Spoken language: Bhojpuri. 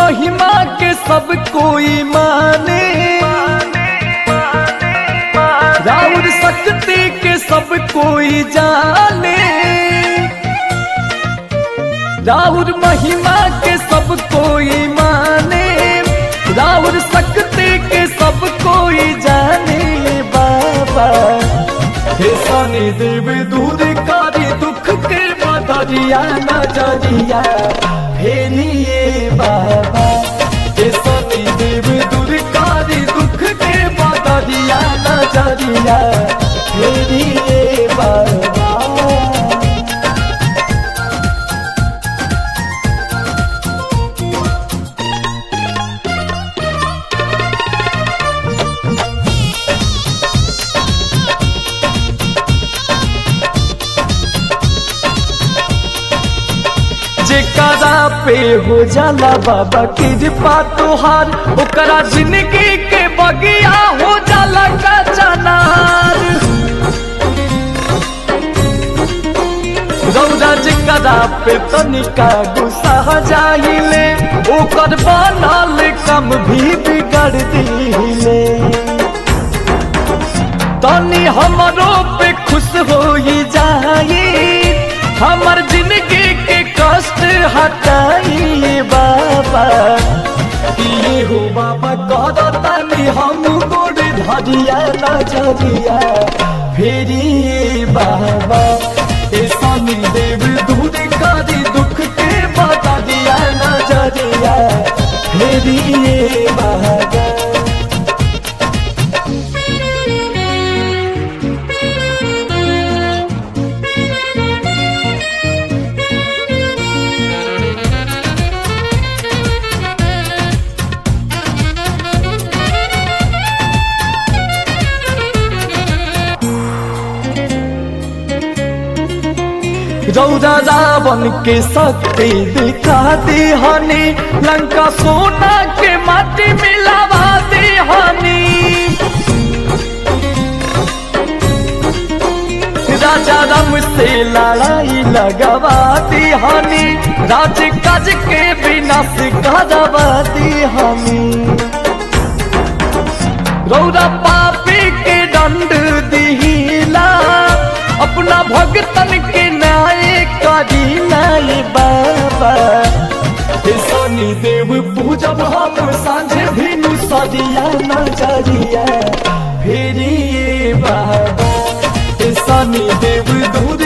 महिमा के सब कोई माने राउर शक्ति के सब कोई जाने राउर महिमा के सब कोई माने राउर शक्ति के सब कोई जाने बाबा हे सनी देव दूर कारी दुख के बदरिया नजरिया फेरिए बाबा हे सनी देव दूर कारी दुख के बदरिया नजरिया फेरिए बाबा जेकरा पे हो जाला बाबा कृपा तोहार ओकरा जिंदगी के बगिया हो जाला का चनार रौदा जेकरा पे तनिका गुस्सा जाइले ओकर बनल कम भी बिगड़ दिले तनी हमरो पे खुश हो जाई हमर जिंदगी के कष्ट हटाई बाबा ये हो बाबा कर तनी हम गोड़ धरिया नजरिया फेरी बाबा ए सनी देव दूर करी दुख के बता दिया नजरिया फेरी बाबा रौदा रावण के शक्ति दिखा दी हनी लंका सोना के माटी मिलावा दी हनी राजा राम से लड़ाई लगवा दी हनी राज काज के विनाश करवा दी हनी रौदा पापी के दंड दिहिला अपना भगतन के न्याय करी नाय बाबा हे शनि देव पूजब हम सांझे भिनु सदिया नजरिया फेरी बाबा हे शनि देव दूर